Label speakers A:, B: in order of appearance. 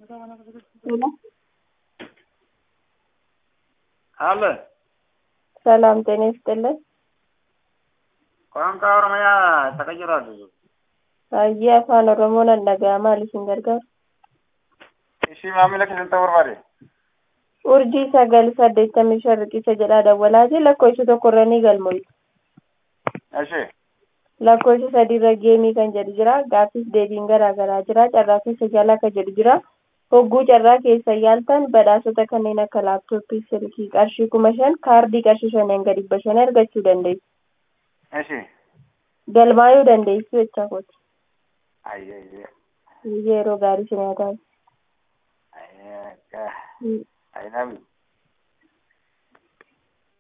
A: ሄሎ
B: አለ
A: ሰላም ጤና ይስጥልን።
B: ቋንቋ ኦሮሚያ ተቀይሯል።
A: Hayyee afaan Oromoon an dhaga'amaa isin gargaaru.
B: Ishii maamila keessan barbaade.
A: Urjii sagal saddeettamii shan riqicha jedhaa dawwalaatii lakkoofsa tokkorra ni galmooftu.
B: Ishee
A: Lakkoofsa sadiirra geemii kan jedhu jira. Gaaffiif deebiin garaa garaa jira. Carraa keessa jaalaa kan jedhu jira. Hogguu carraa keessa yaaltan badhaasota kanneen akka laaptooppii, silkii qarshii kuma shan kaardii qarshii shaniin gadi dhibba shan argachuu dandeessu.
B: ishee
A: Galmaayuu dandeessu jechaa kooti.
B: ayyee ayyee
A: Yeroo gaarii si nyaataa.
B: ayyee akka
A: Mm.
B: ayyee